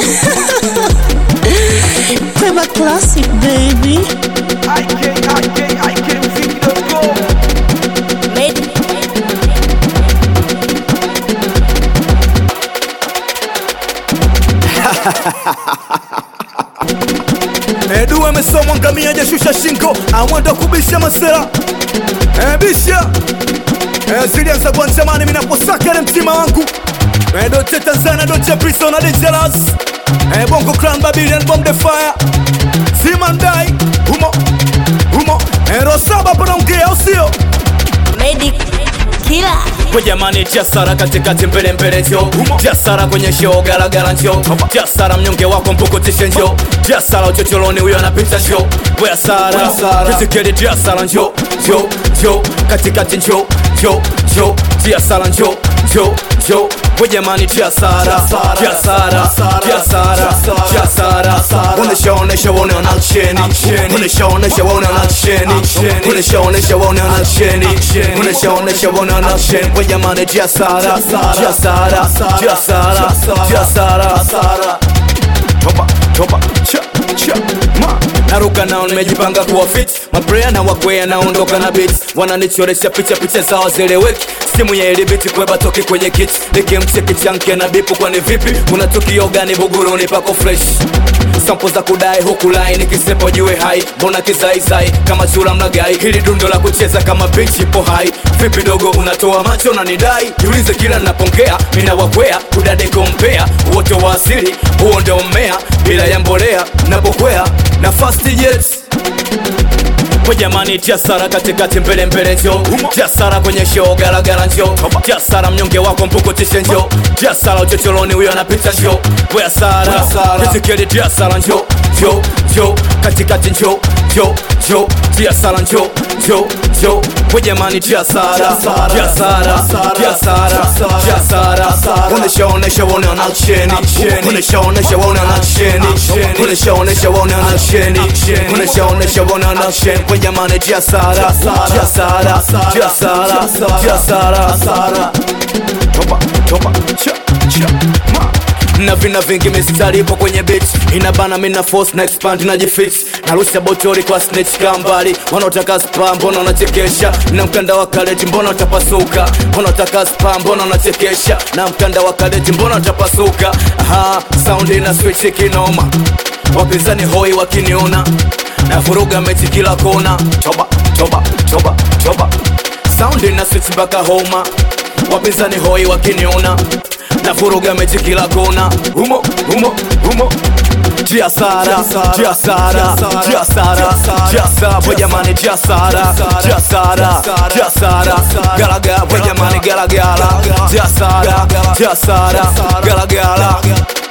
Kweba classic baby. IK, IK, IK, Mziki.com. Edu amesomwa ngamia hajashusha shingo, amwenda kubisha masela e, bisha e, zilianza kwa zamani minaposaka ile mtima wangu e, doche Tanzania doche prison na dangerous e, bongo clan Babylon bomb the fire Simandai humo humo e, Rosaba panaongea usio Medic killer. kwa jamani tiasara katikati mbele mbele njo tiasara kwenye show garagara njo tiasara mnyonge wako mpukutishe njo tiasara uchocholoni huyo anapita njo weasara kitikeli tiasara njo njo njo katikati njo njo njo tiasara njo njo njo kwa jamani tiasara tiasara tiasara tiasara onesha onesha wone anaksheni onesha onesha wone anaksheni onesha onesha wone anaksheni onesha onesha wone anaksheni kwa jamani tiasara tiasara tiasara tiasara toba toba cha cha ma naruka nao nimejipanga kuwa fit mabrea na wakwea naondoka na bit wananichoresha picha picha zao zeleweki simu ya ilibiti kweba toki kwenye kit nikimcheki chanke na bipu kwani vipi kuna tukio gani buguruni pako fresh sampo za kudai huku lai nikisepo jue hai mbona kizaizai kama chura mlagai hili dundo la kucheza kama bichi ipo hai vipi dogo unatoa macho na nidai jiulize kila napongea minawakwea kudade kompea wote wa asili huo ndio mmea bila ya mbolea napokwea na fast jets kwa jamani tiasara katikati mbele mbele njo tiasara kwenye show garagara njo tiasara mnyonge wako mpukutishe njo tiasara uchocholoni huyo anapita njo weasara kitikeli tiasara njo njo njo katikati njo njo njo tiasara njo njo njo kwa jamani tiasara tiasara tiasara tiasara onesha onesha wone anaksheni onesha onesha wone anaksheni onesha onesha wone anaksheni onesha onesha wone anaksheni kwa jamani tiasara tiasara tiasara tiasara toba toba cha cha ma na vina vingi mistari ipo kwenye bit inabana mina force na expand na jifix narusha botori kwa snitch kambali wanaotaka spa mbona wanachekesha na mkanda wa kaleti mbona utapasuka wanaotaka spa mbona wanachekesha na mkanda wa kaleti mbona utapasuka aha sound ina switch kinoma wapinzani hoi wakiniona na vuruga mechi kila kona toba toba toba toba sound ina switch mpaka homa wapinzani hoi wakiniona na vuruga mechi kila kona humo humo humo tiasara tiasara tiasara tiasara kwa jamani tiasara tiasara tiasara galaga kwa jamani galagala tiasara tiasara galagala